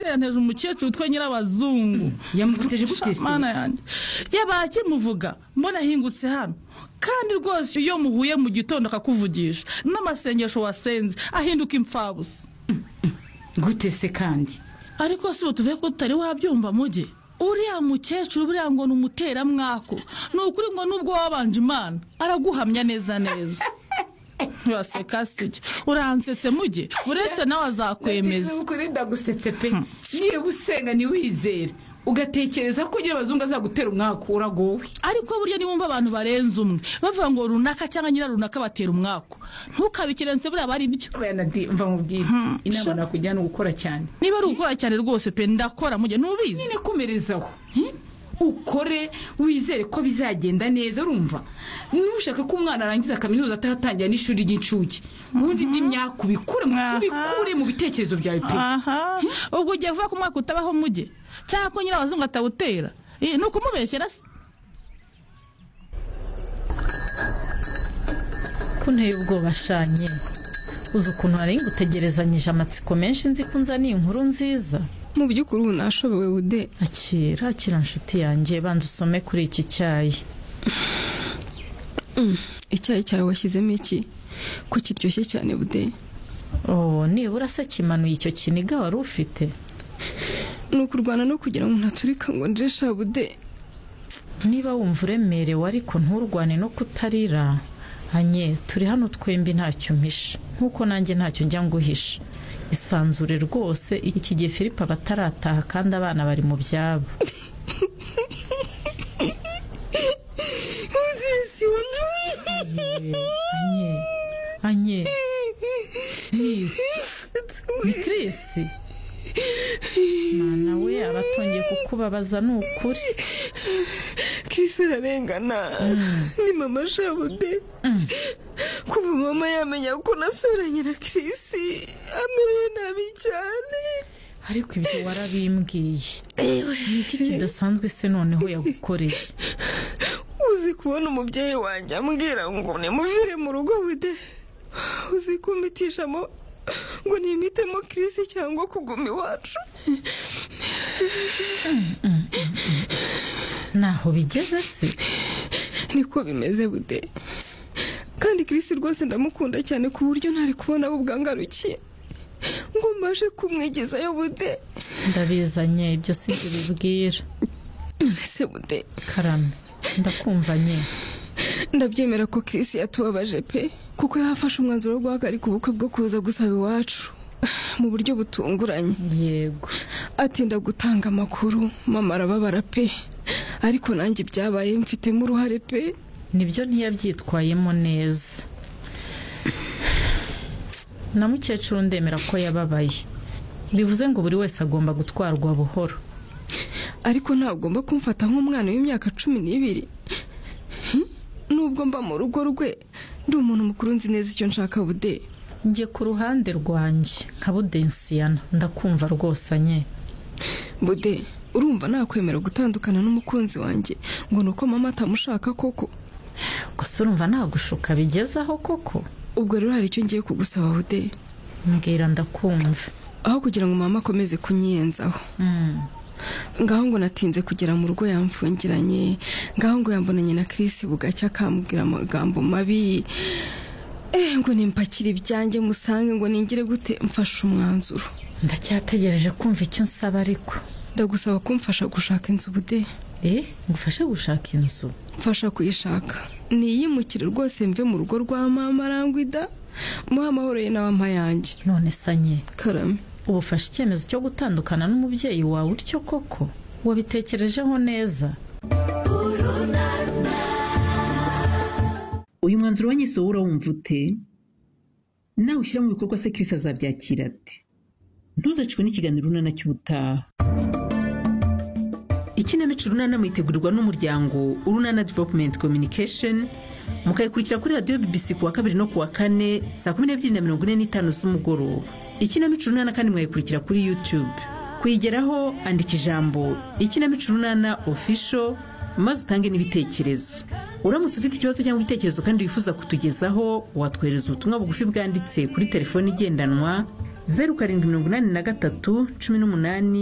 yaranteje umukecuru twe nyir'abazungu yamuteje gute se mana yanjye yabaye akimuvuga mbona ahingutse hano kandi rwose iyo muhuye mu gitondo akakuvugisha n'amasengesho wasenze ahinduka impfabusa gute se kandi ariko si ubu tuvuye ko tutari wabyumva muge uriya mukecuru buriya ngo ni umuteramwako ni ukuri ngo nubwo wabanje imana araguhamya neza neza waseka sijya uransetse muge uretse nawe azakwemeza ukuri ndagusetse pe niba usenga ntiwizere ugatekereza ko ugira abazungu azagutera umwaka uragowe ariko burya niba abantu barenze umwe bavuga ngo runaka cyangwa nyira runaka batera umwaka ntukabikirenze buriya bari byo mva mubwira inama nakujyana ni ugukora cyane niba ari ugukora cyane rwose pe ndakora mujye ntubizi nyine komerezaho ukore wizere ko bizagenda neza urumva nushaka ko umwana arangiza kaminuza atahatangira n'ishuri ry'incuke ubundi by'imyaka ubikure mu bitekerezo byawe pe ubwo ugiye vuba ko umwaka utabaho mujye cyangwa ko nyir'abazungu atawutera ni ukumubeshyera se ko nteye ubwoba ashanye uzi ukuntu hari ngutegerezanyije amatsiko menshi nzi ko nzaniye inkuru nziza mu by'ukuri ubu nashobewe ude akira akira nshuti yanjye banza usome kuri iki cyayi icyayi cyawe washyizemo iki ko kiryoshye cyane bude oh nibura se kimanuye icyo kiniga wari ufite ni ukurwana no kugira ngo ntaturika ngo nje shabude niba wumva uremerewe ariko nturwane no kutarira hanye turi hano twembi ntacyo mpisha nk'uko nanjye ntacyo njya nguhisha isanzure rwose iki gihe filipe aba atarataha kandi abana bari mu byabo anye anye ni kirisi mwana we abatongeye kukubabaza ni ukuri kisi ararengana ni mama shabude kuva mama yamenya ko nasuranye na kirisi amerewe nabi cyane ariko ibyo warabimbwiye ni iki kidasanzwe se noneho yagukoreye uzi kubona umubyeyi wanjye ambwira ngo nimuvire mu rugo bude uzi kumitishamo ngo nimitemo kirisi cyangwa kuguma iwacu ntaho bigeze se niko bimeze bude kandi kirisi rwose ndamukunda cyane ku buryo ntari kubona aho ubwangarukiye ngo mbashe kumwigezayo bude ndabizanye ibyo si ibyo bibwira nonese bude karame ndakumvanye ndabyemera ko kirisi yatubabaje pe kuko yafashe umwanzuro wo guhagarika ubukwe bwo kuza gusaba iwacu mu buryo butunguranye yego atinda gutanga amakuru mama arababara pe ariko nanjye ibyabaye mfitemo uruhare pe nibyo ntiyabyitwayemo neza na mukecuru ndemera ko yababaye bivuze ngo buri wese agomba gutwarwa buhoro ariko ntagomba kumfata nk'umwana w'imyaka cumi n'ibiri nubwo mba mu rugo rwe ndi umuntu mukuru nzi neza icyo nshaka bude njye ku ruhande rwanjye nka budensiyana ndakumva rwose anye bude urumva nakwemera gutandukana n'umukunzi wanjye ngo ni uko mama atamushaka koko gusa urumva nagushuka bigezaho koko ubwo rero hari icyo ngiye kugusaba bude mbwira ndakumva aho kugira ngo mama akomeze kunyiyenzaho Mm. ngaho ngo natinze kugera mu rugo yamfungiranye ngaho ngo yambonanye na kirisi bugacya akambwira amagambo mabi eh ngo nimpakire ibyanjye musange ngo ningire gute mfashe umwanzuro ndacyategereje kumva icyo nsaba ariko ndagusaba kumfasha gushaka inzu bude eh ngufashe gushaka inzu mfasha kuyishaka niyimukire rwose mve mu rugo rwa mama arangwida muhe amahoro ye n'abampa yanjye none sanye karame ubu ufashe icyemezo cyo gutandukana n'umubyeyi wawe utyo koko wabitekerejeho neza uyu mwanzuro wa nyese wowe urawumva ute nawe ushyira mu bikorwa se kirisi azabyakira ate ntuzacikwe n'ikiganiro runana cy'ubutaha ikinamico runana mwitegurirwa n'umuryango urunana development communication mukayikurikira kuri radiyo bbc ku wa kabiri no ku wa kane saa kumi n'ebyiri na mirongo ine n'itanu z'umugoroba ikinamico runana kandi mwayikurikira kuri youtube kuyigeraho andika ijambo ikinamico runana official maze utange n'ibitekerezo uramutse ufite ikibazo cyangwa igitekerezo kandi wifuza kutugezaho watwohereza ubutumwa bugufi bwanditse kuri telefoni igendanwa zeru karindwi mirongo inani na gatatu cumi n'umunani